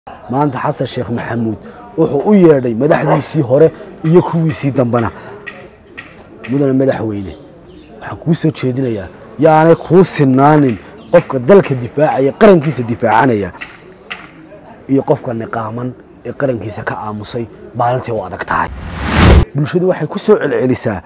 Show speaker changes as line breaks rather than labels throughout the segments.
maanta xasan sheekh maxamuud wuxuu u yeedhay madaxdiisii hore iyo kuwiisii dambena mudane madaxweyne waxaan kuu soo jeedinayaa yaanay kuu sinaanin qofka dalka difaacaya qarankiisa difaacanaya iyo qofka niqaaman ee qarankiisa ka aamusay maalintii u adag tahay bulshadu waxay ku soo celcelisaa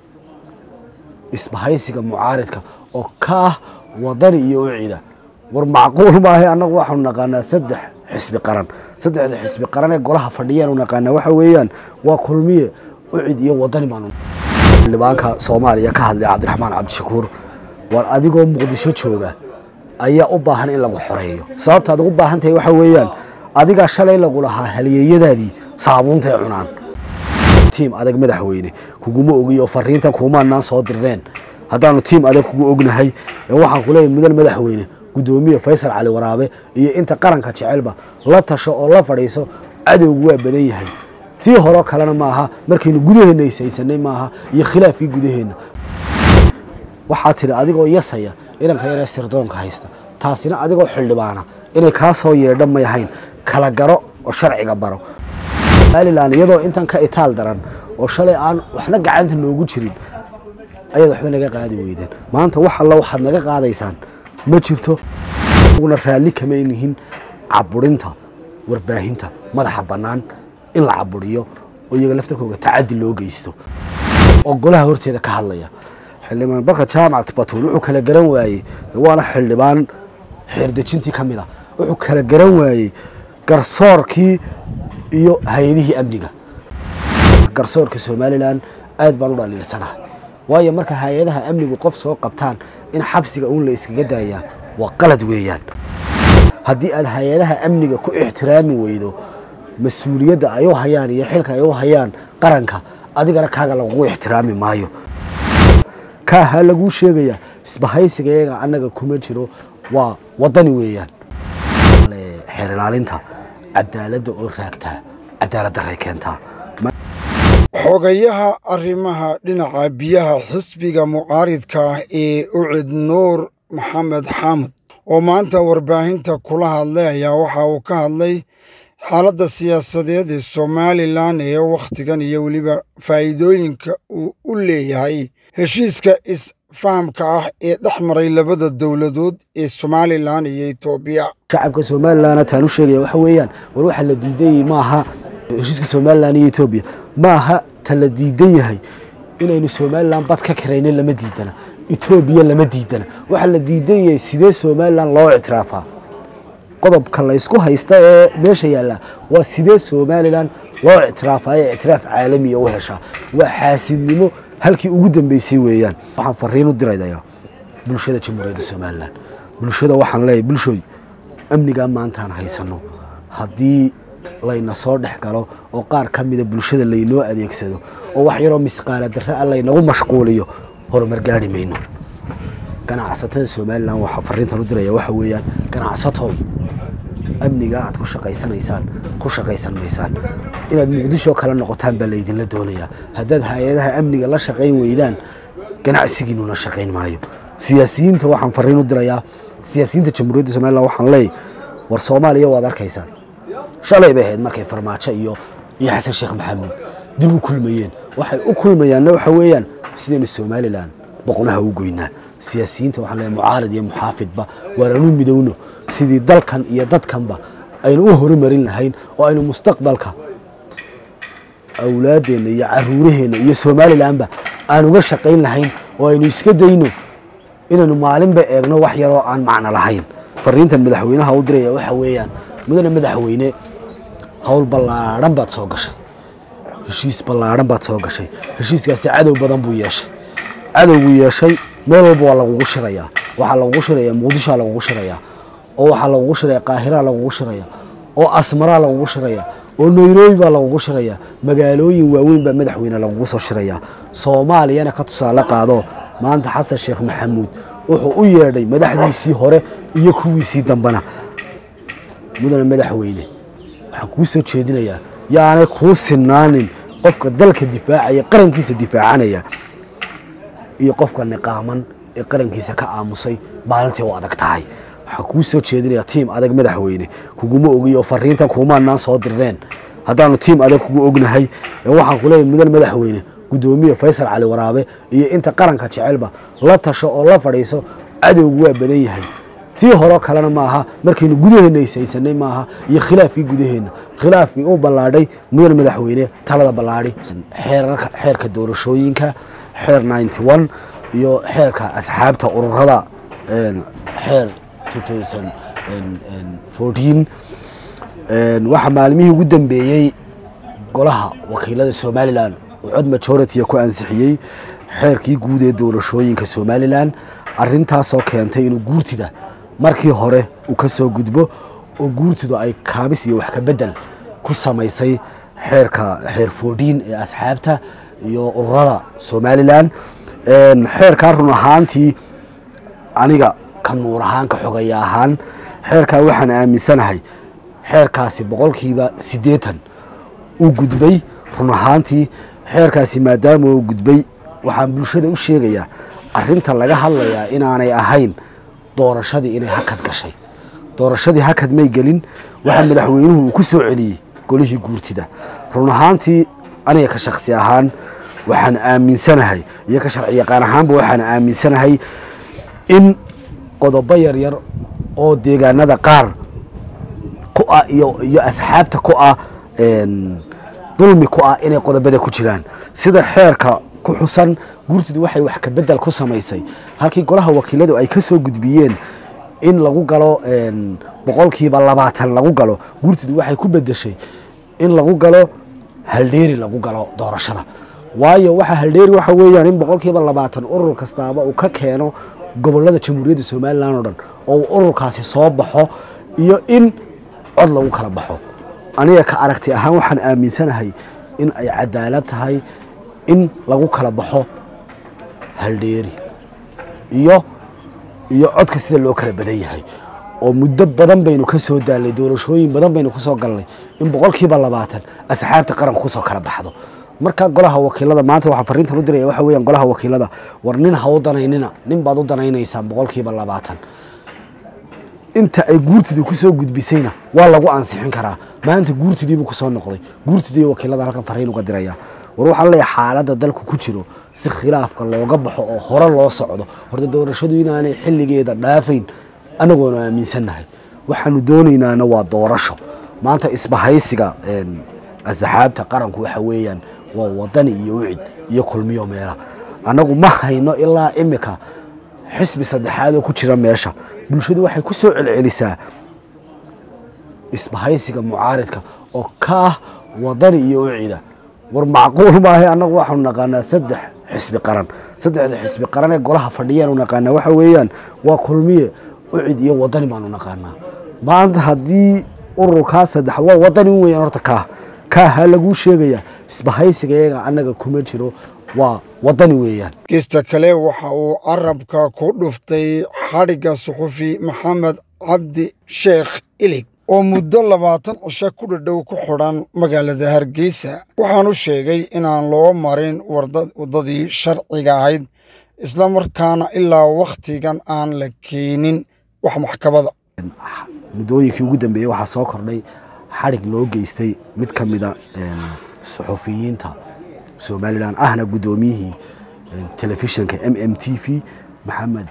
isbahaysiga mucaaridka oo ka ah wadani iyo ucida war macquul maahay annagu waxaanu naqaanaa saddex xisbi qaran saddexda xisbi qaran ee golaha fadhiyaanu naqaanaa waxa weeyaan waa kulmiye ucid iyo wadani baanu xildhibaanka soomaaliya ka hadlay cabdiraxmaan cabdishakuur war adigoo muqdisho jooga ayaa u baahan in lagu xoreeyo sababtaad ugu baahan tahay waxa weeyaan adigaa shalay lagu lahaa halyeeyadaadii saabuuntay cunaan tiim adag madaxweyne kuguma ogiyo fariintan kuumaanaan soo dirneen haddaanu tiim adag kugu ognahay waxaan ku leeyahay mudan madaxweyne guddoomiye faysal cali waraabe iyo inta qaranka jecelba la tasho oo la fadhiiso cadowgu waa badan yahay tii horeo kalena maaha markaynu gudaheenna ishaysanay maaha iyo khilaafkii gudaheenna waxaa tidhi adigoo yasaya inanka yaree sirdoonka haysta taasina adigoo xildhibaana inay kaa soo yeedha may ahayn kala garo oo sharciga baro somalilan iyadoo intan ka itaal daran oo shalay aan waxna gacanta noogu jirin ayaad waxba naga qaadi weydeen maanta wax alla waxaad naga qaadaysaan ma jirto una raalli kamay nihin caburinta warbaahinta madaxa bannaan in la caburiyo oo iyaga laftarkooga tacadi loo geysto oo golaha horteeda ka hadlaya xildhibaan barka jaamac batuul wuxuu kala garan waayey waana xildhibaan xeerdejintii ka mid a wuxuu kala garan waayey garsoorkii iyo hay-adihii amniga garsoorka somalilan aad baan u dhaliilsanahay waayo marka hay-adaha amnigu qof soo qabtaan in xabsiga uun la iskaga daayaa waa qalad weeyaan haddii aad hay-adaha amniga ku ixtiraami weydo mas-uuliyadda ay u hayaan iyo xilka ay u hayaan qaranka adigana kaaga lagugu ixtiraami maayo kaaha laguu sheegayaa isbahaysiga iyaga annaga kuma jiro waa wadani weeyaan xeer ilaalinta cadaaladda oo raagtaa cadaalad daray keentaa
xogayaha arrimaha dhinaca biyaha xisbiga mucaaridka ah ee ucid nuur maxamed xaamud oo maanta warbaahinta kula hadlay ayaa waxa uu ka hadlay xaaladda siyaasadeed ee somalilan ee wakhtigan iyo weliba faa'iidooyinka uu u leeyahay heshiiska isfahamka ah ee dhex maray labada dowladood ee somalilan iyo etoobiya
shacabka somalilan taan u sheegaya waxa weeyaan war waxa la diidayay maaha heshiiska somalilan iyo etoobiya maaha ta la diidan yahay inaynu somalilan bad ka kirayno lama diidana etoobiya lama diidana waxa la diidan yahay sidee somalilan loo ictiraafaa qodobka la ysku haysta ee meesha yaalla waa sidee somalilan loo ictiraafaa ee ictiraaf caalamiya u heshaa waa xaasidnimo halkii ugu dambeysay weeyaan waxaan fariin u diraya bulshada jamhuuriyadda somalilan bulshada waxaan leeyahay bulshooy amnigaa maantaan haysano haddii layna soo dhex galo oo qaar ka mida bulshada laynoo adeegsado oo wax yaroo misqaala darre a laynagu mashquuliyo horumar gaari mayno ganacsatada somalilan waxaa fariintan u diraya waxa weeyaan ganacsatooy amnigaa aad ku shaqaysanaysaan ku shaqaysan maysaan inaad muqdisho kala noqotaan baa laydinla doonayaa haddaad hay-adaha amniga la shaqayn weydaan ganacsigiinuna shaqayn maayo siyaasiyiinta waxaan fariin u dirayaa siyaasiyiinta jamhuuriyadda somalilan waxaan leeyahy war soomaaliya waad arkaysaan shalay bay ahayd markay farmaajo iyo iyo xasan sheekh maxamuud dib u kulmayeen waxay u kulmayaanna waxa weeyaan sidaynu somalilan boqnaha u goynaa siyaasiyiinta waxaan leeyahay mucaarid iyo muxaafidba waananu midowno sidii dalkan iyo dadkanba aynu u horumarin lahayn oo aynu mustaqbalka awlaadeenna iyo caruuraheenna iyo somalilanba aan uga shaqayn lahayn oo aynu iska dayno inaynu maalinba eegno wax yaroo aan macno lahayn fariintan madaxweynaha u diraya waxa weeyaan mudane madaxweyne howl ballaadhan baad soo gashay heshiis ballaadhan baad soo gashay heshiiskaasi cadow badan buu yeeshay cadowgu yeeshay meel walba waa lagugu shirayaa waxaa lagugu shirayaa muqdishoa lagugu shirayaa oo waxaa lagugu shiraya qaahiraa lagugu shiraya oo asmaraa lagugu shiraya oo nairobi baa lagugu shirayaa magaalooyin waaweyn baa madaxweyne lagugu soo shirayaa soomaaliyana ka tusaale qaado maanta xasan sheekh maxamuud wuxuu u yeedhay madaxdiisii hore iyo kuwiisii dambena mudane madaxweyne waxaan kuu soo jeedinayaa yaanay kuu sinaanin qofka dalka difaacaya qarankiisa difaacanaya iyo qofka niqaaman ee qarankiisa ka aamusay maalintii u adag tahay waxaa kuu soo jeedinaya tiim adag madaxweyne kuguma ogiyo fariintan kuumaanaan soo dirneen haddaanu tiim adag kugu ognahay waxaan ku leeyahay mudan madaxweyne guddoomiye faysal cali waraabe iyo inta qaranka jecelba la tasho oo la fadhiiso cadowgu waa badan yahay tii horo kalena maaha markaynu gudaheenna ishaysanay maaha iyo khilaafkii gudaheenna khilaafkii uu ballaadhay mudan madaxweyne talada ballaadhi xeerarka xeerka doorashooyinka xeer ninety one iyo xeerka asxaabta ururada xeer two thousand fourteen waxaa maalmihii ugu dambeeyey golaha wakiilada somalilan oo cod majority ku ansixiyey xeerkii guud ee doorashooyinka somalilan arintaasoo keentay inuu guurtida markii hore uu ka soo gudbo oo guurtidu ay kaabis iyo wax ka bedel ku samaysay xeerka xeer foodhiin ee asxaabta iyo ururada somalilan xeerkaa run ahaantii aniga ka nuur ahaan ka xogaya ahaan xeerkaa waxaan aaminsanahay xeerkaasi boqolkiiba siddeetan uu gudbay run ahaantii xeerkaasi maadaama uu gudbay waxaan bulshada u sheegayaa arinta laga hadlayaa inaanay ahayn doorashadii inay hakad gashay doorashadii hakad may gelin waxaa madaxweynuhu uu ku soo celiyey golihii guurtida run ahaantii aniga ka shaksi ahaan waxaan aaminsanahay iyo ka sharci yaqaan ahaanba waxaan aaminsanahay in qodobo yaryar oo deegaanada qaar ku ah iyo iyo asxaabta ku ah dulmi ku ah inay qodobada ku jiraan sida xeerka ku xusan guurtidu waxay wax ka bedel ku samaysay halkii golaha wakiiladu ay ka soo gudbiyeen in lagu galo boqolkiiba labaatan lagu galo guurtidu waxay ku bedeshay in lagu galo haldheeri lagu galo doorashada waayo waxa haldheeri waxa weeyaan in boqolkiiba labaatan urur kastaaba uu ka keeno gobolada jamhuuriyadda somalilan oo dhan oo uu ururkaasi soo baxo iyo in cod lagu kala baxo aniga ka aragti ahaan waxaan aaminsanahay in ay cadaalad tahay in lagu kala baxo haldheeri iyo iyo codka sida loo kala badan yahay oo muddo badan baynu ka soo daalnay doorashooyin badan baynu kusoo galnay in boqolkiiba labaatan asxaabta qaranka kusoo kala baxdo marka golaha wakiilada maanta waxaa fariintan u diraya waxa weeyaan golaha wakiilada war nin ha u danaynina nin baad u danaynaysaan boqolkiiba labaatan inta ay guurtidii kusoo gudbisayna waa lagu ansixin karaa maanta guurtidiibuu kusoo noqday guurtidii wakiilada halkan fariin uga diraya war waxaa leeyahay xaaladda dalku ku jiro si khilaafka looga baxo oo hore loo socdo horta doorashadu inaanay xilligeeda dhaafayn anagoonu aaminsannahay waxaanu doonaynaana waa doorasho maanta isbahaysiga asxaabta qaranku waxa weeyaan waa wadani iyo ucid iyo kulmiyo meela annagu ma hayno ilaa imika xisbi saddexaad oo ku jira meesha bulshadu waxay ku soo celcelisaa isbahaysiga mucaaridka oo ka ah wadani iyo ucida war macquul maahay annagu waxaanu naqaanaa saddex xisbi qaran saddexda xisbi qaran ee golaha fadhiyaanu naqaanaa waxa weeyaan waa kulmiye ucid iyo wadani baanu naqaanaa maanta haddii ururkaa saddexaad waa wadani un weyaan horta kaah kaaha laguu sheegaya isbahaysiga iyaga annaga kuma jiro waa wadani weeyaan
gesta kale waxa uu carabka ku dhuftay xadhigga suxufi maxamed cabdi sheekh ilig oo muddo labaatan cisho ku dhadhow ku xidhan magaalada hargeysa waxaanu sheegay inaan loo marin waddadii sharciga ahayd islamarkaana ilaa wakhtigan aan la keenin wax maxkamada
muddooyinkii ugu dambeeyey waxaa soo kordhay xadhig loo geystay mid ka mida suxufiyiinta somalilan ahna guddoomiyihii telefishinka m m t v maxamed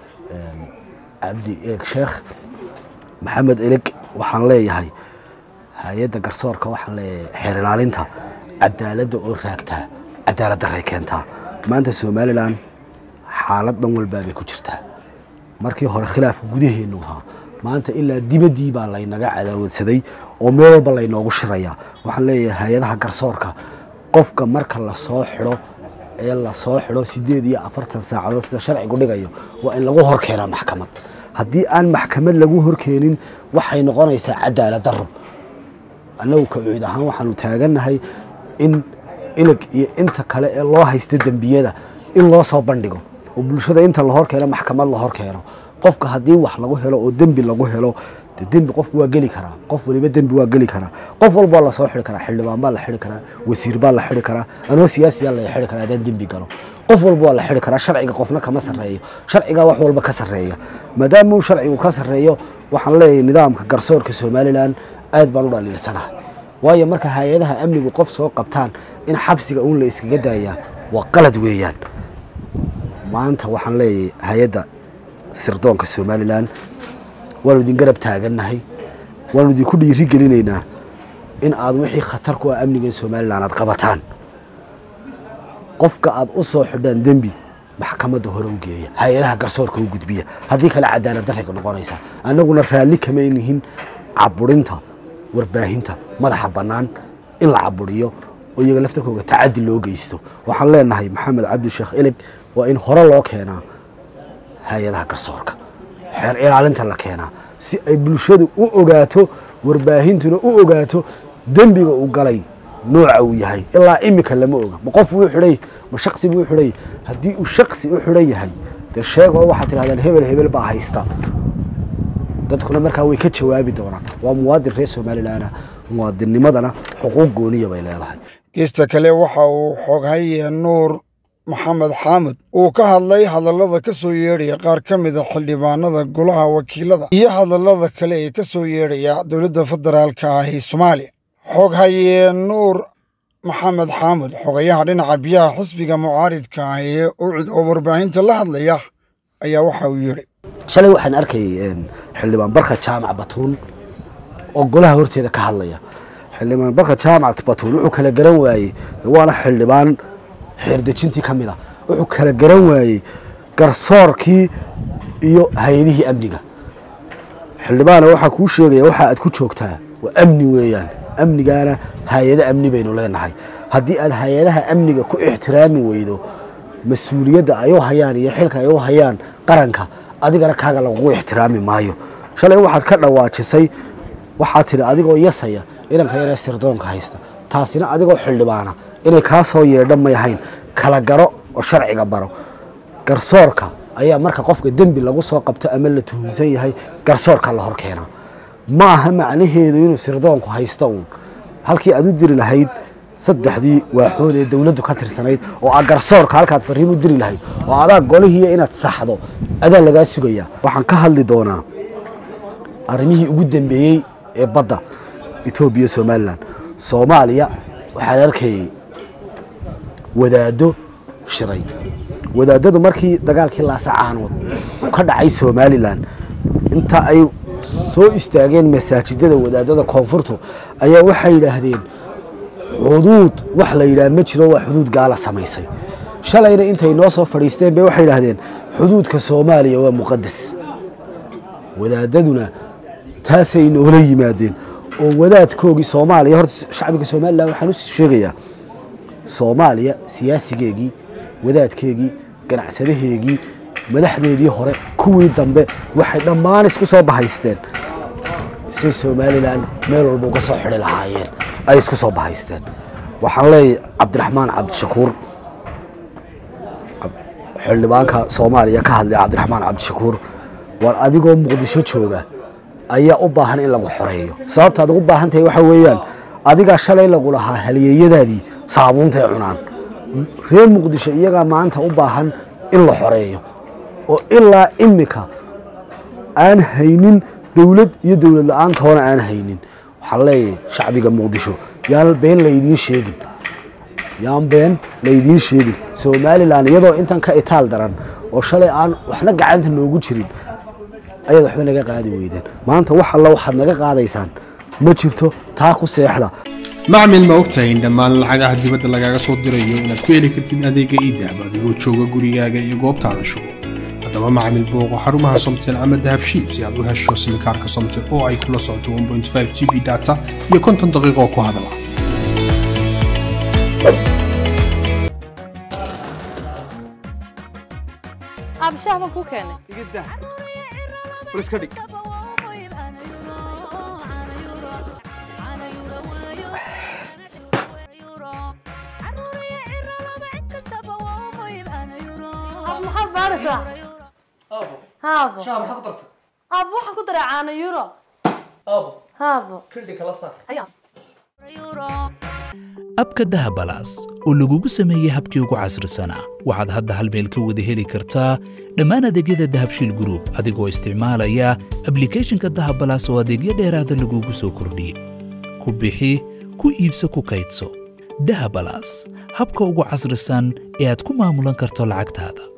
cabdi eleg sheekh maxamed eleg waxaan leeyahay hay-adda garsoorka waxaan leeyahay xeer ilaalinta cadaaladda oo raagtaa cadaalad daray keentaa maanta somalilan xaalad dhan walbaabay ku jirtaa markii hore khilaafka gudaheennu ahaa maanta ilaa dibaddii baa laynaga cadaawadsaday oo meel walba laynoogu shirayaa waxaan leeyahay hay-adaha garsoorka qofka marka lasoo xidho ee lasoo xidho sideed iyo afartan saacadood sida sharcigu dhigayo waa in lagu hor keenaa maxkamad haddii aan maxkamad lagu horkeenin waxay noqonaysaa cadaalad daro annagu ka ucid ahaan waxaanu taagannahay in ilig iyo inta kale ee loo haysta dembiyada in loo soo bandhigo oo bulshada inta la hor keeno maxkamad la hor keeno qofka haddii wax lagu helo oo dembi lagu helo de dembi qofku waa geli karaa qof waliba dembi waa geli karaa qof walbaa lasoo xidi karaa xildhibaan baa la xidi karaa wasiir baa la xidi karaa anoo siyaasiyaa la xidi karaa haddaan dembi galo qof walba waa la xidi karaa sharciga qofna kama sarreeyo sharcigaa wax walba ka sarreeya maadaama uu sharcigu ka sarreeyo waxaan leeyahay nidaamka garsoorka somalilan aad baan u dhaliilsanahay waayo marka hay-adaha amnigu qof soo qabtaan in xabsiga uun la iskaga daayaa waa qalad weeyaan maanta waxaan leeyahay hay-adda sirdoonka somalilan waanu idin garab taagannahay waanu idinku dhiiri gelinaynaa in aad wixii khatar ku ah amniga somalilan aad qabataan qofka aad u soo xidhaan dembi maxkamadda hore u geeya hay-adaha garsoorka u gudbiya haddii kale cadaalad darriga noqonaysa annaguna raalli kama nihin caburinta warbaahinta madaxa bannaan in la caburiyo oo iyaga laftarkooga tacadi loo geysto waxaan leenahay maxamed cabdisheekh ilig waa in hore loo keenaa hay-adaha garsoorka xeer ilaalinta la keenaa si ay bulshadu u ogaato warbaahintuna u ogaato dembiga uu galay nooca uu yahay ilaa imika lama oga ma qof wuu xidhay ma shaksi buu xidhay haddii uu shaksi u xidhan yahay dee sheegoo waxaad tidhahdaan hebel hebel baa haysta dadkuna markaa way ka jawaabi doonaan waa muwaadin reer somalilanah muwaadinnimadana xuquuq gooniya bay leedahay
geesta kale waxa uu xoghaye nuur maxamed xaamud uu ka hadlay hadallada ka soo yeedhaya qaar ka mida xildhibaanada golaha wakiilada iyo hadallada kale ee ka soo yeedhaya dowladda federaalka ah ee soomaaliya xoghaye nuur maxamed xaamud xogayaha dhinaca biyaha xisbiga mucaaridka ah ee ucid oo warbaahinta la hadlaya ayaa waxa uu yidhi
shalay waxaan arkayay xildhibaan barka jaamac batuun oo golaha horteeda ka hadlaya xildhibaan barka jaamac batuun wuxuu kala garan waayey waana xildhibaan xeerdejintii ka mid a wuxuu kala garan waayey garsoorkii iyo hay-adihii amniga xildhibaana waxaa kuu sheegaya waxa aad ku joogtaa waa amni weeyaan amnigaana hay-ado amni baynu leenahay haddii aad hay-adaha amniga ku ixtiraami weydo mas-uuliyadda ay u hayaan iyo xilka ay u hayaan qaranka adigana kaaga lagugu ixtiraami maayo shalay waxaad ka dhawaajisay waxaad tidhi adigoo yasaya inanka yaree sirdoonka haysta taasina adigoo xildhibaana inay kaa soo yeedha may ahayn kala garo oo sharciga baro garsoorka ayaa marka qofka dembi lagu soo qabto ama la tuhunsan yahay garsoorka la hor keenaa ma aha macnaheedu inuu sirdoonku haysto uun halkii aad u diri lahayd saddexdii waaxood ee dowladdu ka tirsanayd oo a garsoorka halkaad fariin u diri lahayd oo adaa golihiiya inaad saxdo adaa lagaa sugayaa waxaan ka hadli doonaa arrimihii ugu dambeeyey ee badda etoobiya somalilan soomaaliya waxaan arkayay wadaaddo shiray wadaadadu markii dagaalkii laasacaanood uu ka dhacay somalilan inta ay soo istaageen masaajidada wadaadada koonfurtu ayaa waxay yidhaahdeen xuduud wax la yidhaah ma jiro waa xuduud gaala samaysay shalayna intay noo soo fadhiisteen bay waxay yidhaahdeen xuduudka soomaaliya waa muqadas wadaadaduna taasay noola yimaadeen oo wadaadkoogii soomaaliya horta shacbiga somalilan waxaan u sheegayaa soomaaliya siyaasigeegii wadaadkeegii ganacsadaheegii madaxdeedii hore kuwii dambe waxay dhammaan isku soo bahaysteen si somalilan meel walba uga soo xidhi lahaayeen ay isku soo bahaysteen waxaan leeyahay cabdiraxmaan cabdishakuur xildhibaanka soomaaliya ka hadlaya cabdiraxmaan cabdishakuur war adigoo muqdisho jooga ayaa u baahan in lagu xoreeyo sababtaad ugu baahan tahay waxaa weeyaan adigaa shalay lagu lahaa halyeeyadaadii saabuuntay cunaan reer muqdisho iyagaa maanta u baahan in la xoreeyo oo ilaa imika aan haynin dowlad iyo dowlad la-aantoona aan haynin waxaan leeyahay shacbiga muqdisho yaan been laydiin sheegin yaan been laydiin sheegin somalilan iyadoo intan ka itaal daran oo shalay aan waxna gacanta noogu jirin ayaad waxba naga qaadi weydeen maanta wax alla waxaad naga qaadaysaan ma jirto taa ku seexda
macmil ma ogtahay in dhammaan lacagaha dibadda lagaaga soo dirayo inaad ku heli kartid adeega iidahab adigoo jooga gurigaaga iyo goobtaada shugo haddaba macmil booqo xarumaha somtel ama dahabshiid si aad u hesho simikaarka somtel oo ay kula socoto 1.5 g b data iyo konton daqiiqo ku hadala
abshaah ma kuu keenay Ab, maxaad baaraysaa haabo
شهر حضرتك
aab waxaan ku daray caano euro haabo
abka dahabalaas oo lagugu sameeyey habkii ugu casrisanaa waxaad hadda hal meel ka wada heli kartaa dhammaan adeegyada dahabshiil group adigoo isticmaalaya ablicathonka dahabalaas oo adeegyo dheeraada lagugu soo kordhiyey ku bixi ku iibso ku kaydso dahabalaas habka ugu casrisan ee aad ku maamulan karto lacagtaada